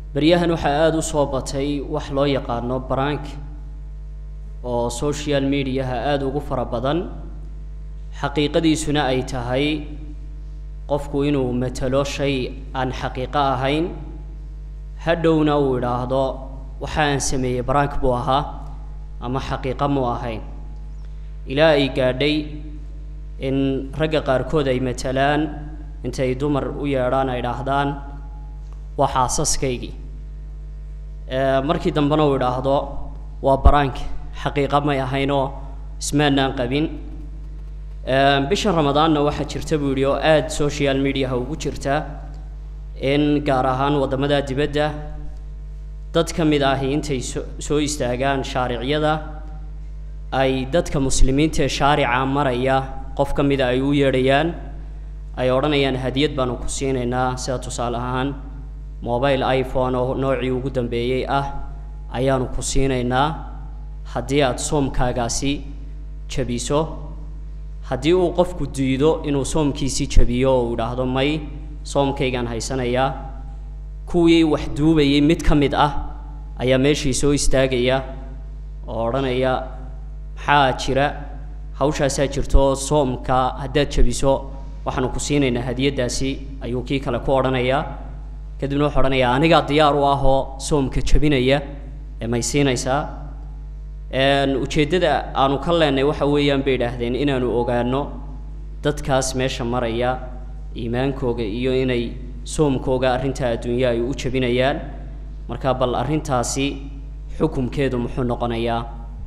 beryahan waxaa aada u soo batay wax loo yaqaano barank oo social mediaha aada ugu fara badan xaqiiqadiisuna ay tahay qofku inuu matalo shay aan xaqiiqo ahayn hadhowna uu idhaahdo waxa aan sameeyey barank buu ahaa ama xaqiiqo muu ahayn ilaa ay gaadhay in ragga qaarkood ay matalaan intay dumar u yeedhaan ay idhaahdaan waa xaasaskaygii markii dambena uu idhaahdo waa barank xaqiiqa may ahaynoo ismaanaan qabin bishan ramadaanna waxaa jirta buu yidhi oo aada social mediaha ugu jirta in gaar ahaan waddamada dibadda dad ka mid ahi intay so soo istaagaan shaariciyada ay dadka muslimiinta ee shaarica maraya qof ka mida ay u yeedhayaan ay odhanayaan hadiyad baanu ku siinaynaa sida tusaale ahaan mobile iphone oo noocii ugu dambeeyey ah ayaanu ku siinaynaa haddii aada soomkaagaasi jabiso haddii uu qofku diido inuu soomkiisii jabiyo oo uu idhaahdo may soomkaygaan haysanayaa kuwii wax duubayay mid ka mid ah ayaa meeshii soo istaagaya oo odhanaya maxaa jira hawshaasaa jirto soomka haddaad jabiso waxaanu ku siinaynaa hadiyaddaasi ayuu kii kale ku odhanayaa kadibna wuxuu odhanayaa anigaa diyaar u ah oo soomka jabinaya ee may siinaysaa ujeeddada aanu ka leenay waxa weeyaan bay idhaahdeen inaanu ogaano dadkaas meesha maraya iimaankooga iyo inay soomkooga arrintaa adduunya ay u jabinayaan marka bal arrintaasi xukumkeedu muxuu noqonayaa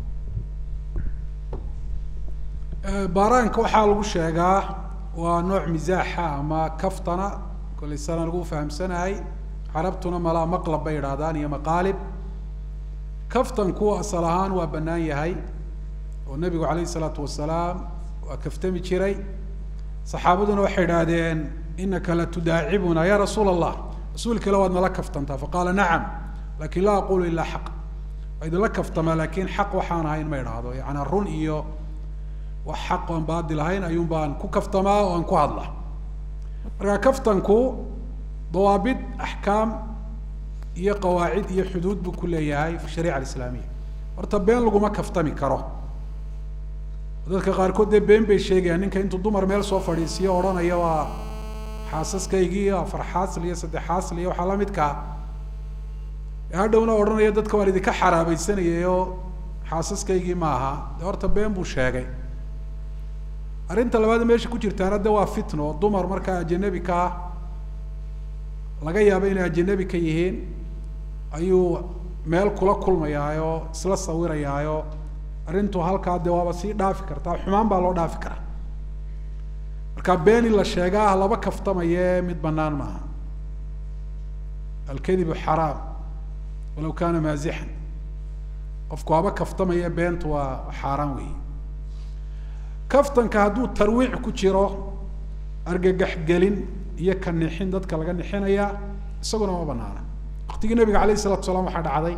baaraanka waxaa lagu sheegaa waa nooc misaaxa ama kaftana kollay sana lagu fahamsanahay carabtuna malaa maqlab bay idhaahdaan iyo maqaalib kaftanku asal ahaan waa bannaan yahay oo nebigu calayhi isalaatu wasalaam waa kaftami jiray saxaabaduna waxay idhaahdeen inaka la tudaacibuna ya rasuula allah rasuul kale waad nala kaftantaa faqaala nacam lakin laa aqulu ilaa xaq waa idinla kaftamaa laakin xaq waxaan ahayn ma idhaahdo yaani run iyo wax xaq oan baadil ahayn ayuun baan ku kaftamaa oo aan ku hadla marka kaftanku dawaabid axkaam iyo qawaacid iyo xuduud buu ku leeyahay fi shariica alislaamiya horta been laguma kaftami karo dadka qaarkood dee been bay sheegayaan ninka intuu dumar meel soo fadhiisiyo odhanaya waa xaasaskaygii afar xaasl iyo saddex xaasl iyo waxaa lamidkaa hadhowna odhanaya dadka waan idinka xaraabaysanayay oo xaasaskaygii ma aha de horta been buu sheegay arrinta labaad meesha ku jirtaana de waa fitno oo dumar markaa ajanabi ka ah laga yaabo inay ajanabi ka yihiin ayuu meel kula kulmayaayo isla sawirayaayo arrintu halkaa dee waaba sii dhaafi kartaa xumaan baa loo dhaafi karaa marka been in la sheegaa laba kaftamaye mid banaan maaha alkadibu xaraam walaw kana maazixan qofku haba kaftamaya beentu waa xaaraan weyi kaftanka hadduu tarwiic ku jiro argagax gelin iyo ka nixin dadka laga nixinaya isaguna ma banaana waktigii nabiga alayh isalatu salaam waxaa dhacday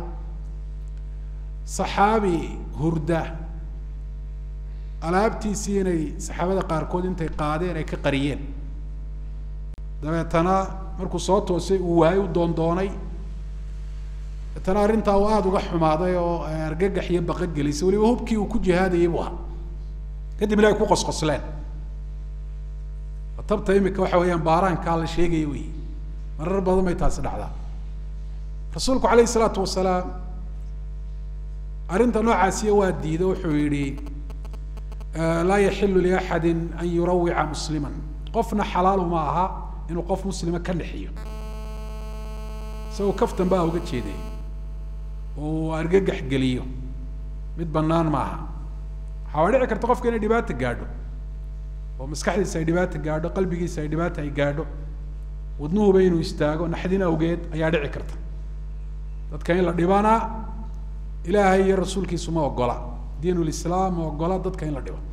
saxaabi hurda alaabtiisii inay saxaabada qaarkood intay qaadeen ay ka qariyeen dabeetana markuu soo toosay uu waayay u doondoonay dabeetana arrintaa uu aada uga xumaaday oo argagax iyo baqa gelisay waliba hubkii uu ku jihaadayay buu ahaa kadibna ay ku qosqosleen tabta imika waxa weeyaan baaraankaa la sheegaya wey marar badan bay taasi dhacdaa rasuulku alayh isalaatu wasalaam arrinta noocaasiya waa diido wuxuu yihi laa yaxilu liaxadi an yurawica muslima qofna xalaalu ma aha inuu qof muslima ka nixiyo isagoo kaftan baa uga jeeday oo argagax geliyo mid banaan maaha waxaa dhici karta qofka inay dhibaata gaadho oo maskaxdiisa ay dhibaata gaadho qalbigiisa ay dhibaata ay gaadho wadnuhuba inuu istaago naxdin awgeed ayaa dhici karta dadka in la dhibana ilaahay iyo rasuulkiisu ma ogola diin lislaam ma ogola dadka in la dhibo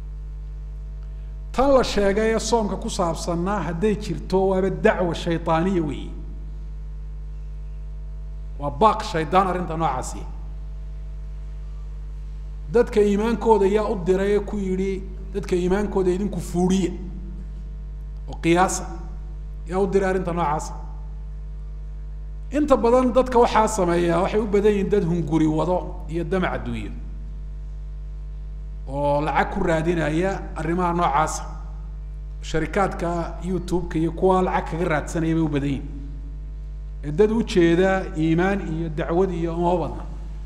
tan la sheegay ee soomka ku saabsanna hadday jirto waaba dacwa shaydaaniya weyi waa baaq shaydaan arrinta noocaasi dadka iimaankooda yaa u diray ee ku yidhi dadka iimaankooda idinku fuudhiya oo qiyaasa yaa u diray arrinta noocaasa inta badan dadka waxaa sameeya waxay u badan yihiin dad hunguri wado iyo damac adduunyo oo lacag ku raadinaya arrimaha noocaasa sharikaadka youtube-ka iyo kuwa lacag kaga raadsanaya bay u badan yihin ee dad ujeeda iimaan iyo dacwad iyo uma badna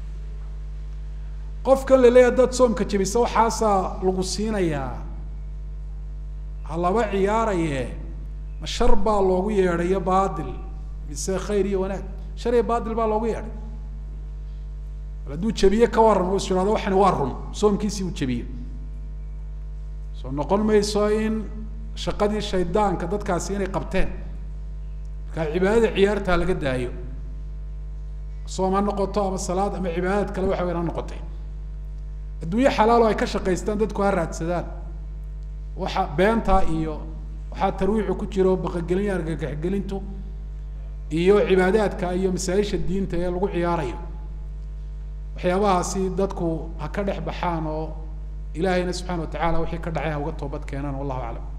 qofkan laleeyahay dad soomka jebisa waxaasaa lagu siinayaa ha laba ciyaaraye ma shar baa loogu yeedhayo baadil mise khayr iyo wanaag shar iyo baadil baa loogu yeedhay bal hadduu jebiye ka waran u is ihahdo waxani waa run soomkiisii uu jebiye soo noqon mayso in shaqadii shaydaanka dadkaasi inay qabteen markaa cibaadada ciyaartaa laga daayo soom ha noqoto ama salaad ama cibaadad kale waxa weyan ha noqotay adduunye xalaalo ay ka shaqaystaan dadku ha raadsadaan waxa beentaa iyo waxaa tarwiixu ku jiro baqagelin iyo argagaxgelintu iyo cibaadaadka iyo masaa-isha diinta ee lagu ciyaarayo waxyaabahaasi dadku ha ka dhex baxaan oo ilaahayna subxana wa tacala wixii ka dhacay ha uga toobad keenaan wallahu aclam